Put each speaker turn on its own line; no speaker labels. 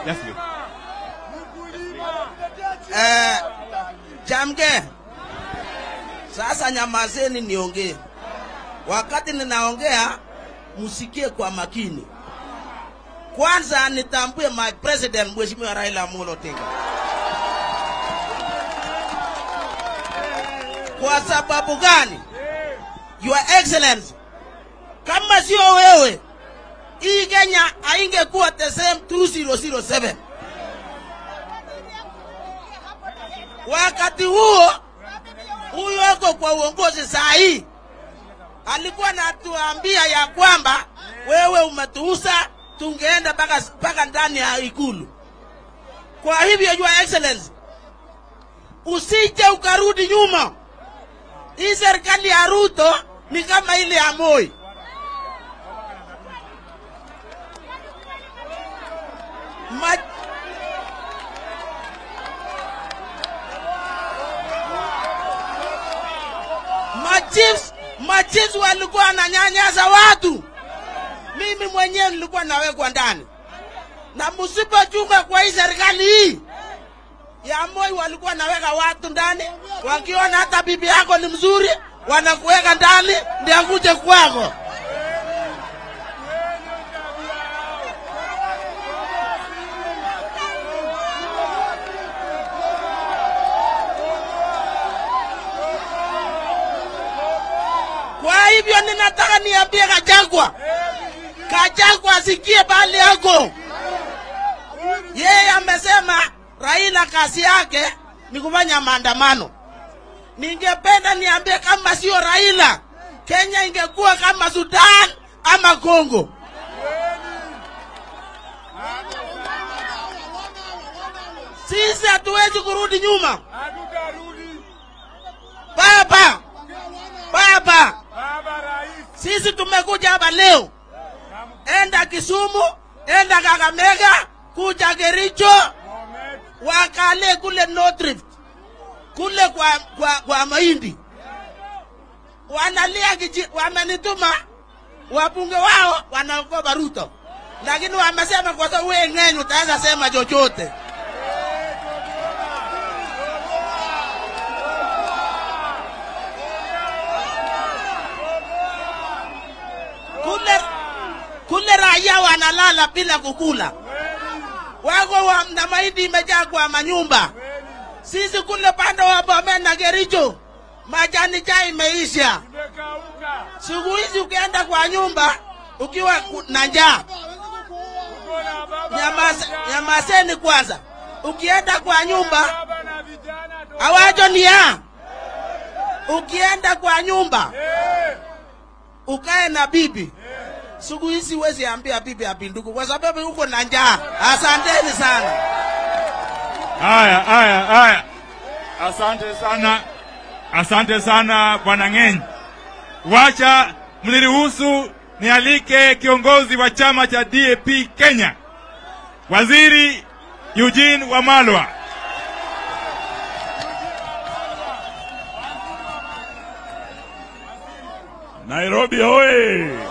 Yes, please.
Eh, Chamge, sasa nyamazeni niongee. Wakati ninaongea msikie kwa makini. Kwanza nitambue my president Mheshimiwa Raila Amolo Odinga. Kwa sababu gani? Your Excellency, kama sio wewe, hii Kenya haingekuwa the same 2007. Wakati huo huyo ako kwa uongozi saa hii alikuwa anatuambia ya kwamba wewe umetuuza, tungeenda mpaka mpaka ndani ya ikulu. Kwa hivyo your excellency, usije ukarudi nyuma. Hii serikali ya Ruto ni kama ile ya Moi. Ma machiefs machiefs walikuwa wananyanyasa watu. Mimi mwenyewe nilikuwa nawekwa ndani, na msipochunga kwa hii serikali hii ya Moi, walikuwa naweka watu ndani, wakiona hata bibi yako ni mzuri, wanakuweka ndani ndio akuje kwako. Kwa hivyo ninataka niambie Kachagwa, Kachagwa asikie bali yako. Yeye amesema Raila kazi yake ni kufanya maandamano. Ningependa niambie kama sio Raila, Kenya ingekuwa kama Sudan ama Kongo. Sisi hatuwezi kurudi nyuma. Baba, baba, sisi tumekuja hapa leo, enda Kisumu, enda Kakamega, kuja Kericho, wakale kule North Rift, kule kwa, kwa, kwa mahindi wanalia kiji, wamenituma wabunge wao wanaogopa Ruto, lakini wamesema kwa sababu wewe ng'enyi utaweza sema chochote. kule kule raia wanalala bila kukula, wako wa, na mahindi imejaa kwa manyumba. Sisi kule pande wa Bomet na Kericho majani chai imeisha. Siku hizi ukienda kwa nyumba ukiwa ku- na njaa, nyamaze- nyamazeni kwanza. Ukienda kwa nyumba awajo ni ya ukienda kwa nyumba ukae na bibi siku hizi huwezi ambia bibi apinduku kwa sababu uko na njaa. Asanteni sana.
Haya, haya, haya. Asante sana, asante sana bwana Ng'eny. Wacha mniruhusu nialike kiongozi wa chama cha DAP Kenya, Waziri Eugene Wamalwa.
Nairobi hoye!